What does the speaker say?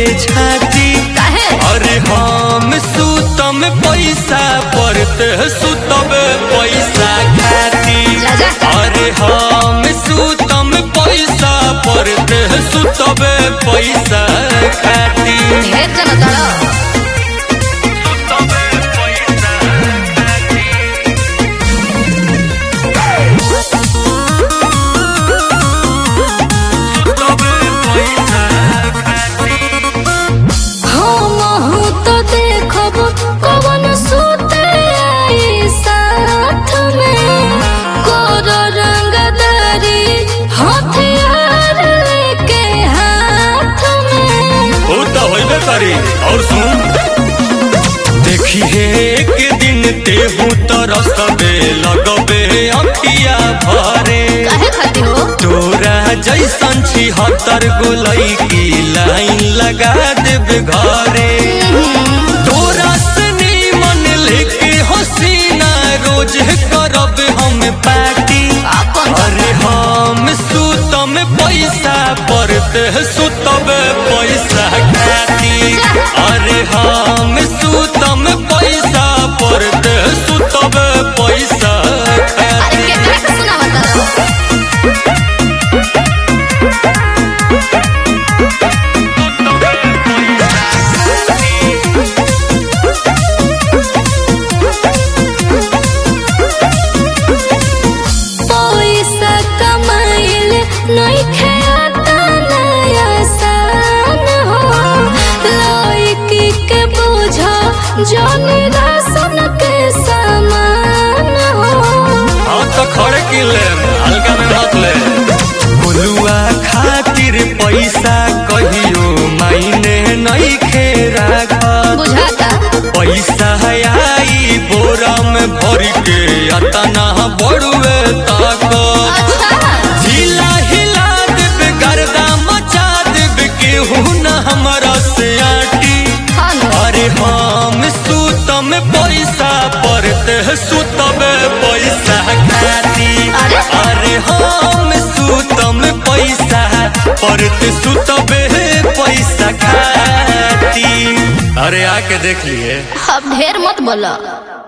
छाती काहे अरे हम सुतम पैसा परते सुतब पैसा खाती जा जा अरे हम सुतम पैसा परते सुतब पैसा खाती ढेर जना तारा सुतब पैसा खाती सुतब पैसा खाती हम हूँ तो देखब कवन सुते आई साथ में कोर रंगदारी हथियार लेके हाथ में वो तो होइबे करी और सुन देखी है एक दिन तेहू तरस दे लगबे अखिया भरे काहे खाती हो तोरा जैसन छी हतर गोलई की लाइन लगा देब घरे तोरा सनी मन लेके हसीना रोज करब हम पार्टी अपन अरे हम सुतम पैसा परते सुतब पैसा खाती अरे हम सुतम पैसा परते सुतब पैसा अरे खाती केकरा के सुनावत तारा पैसा कमाइल नइखे आता नया सान हो लइकी के बोझ जन राशन के सामान हो हाँ तो खड़े की ले हल्का में मत ले बुलुआ खातिर पैसा कहियो मायने नहीं खेरा बुझाता पैसा आई बोरा में भर के अतना बड़ुए ताक अच्छा हिला हिला देब गर्दा मचा देब केहू न हमरा से आटी हाँ न। अरे हम सुतम पैसा परते सुतब पैसा खाती अरे? अरे हम सुतम पैसा परते सुतब पैसा खाती अरे आके देख लिए अब ढेर मत बोलो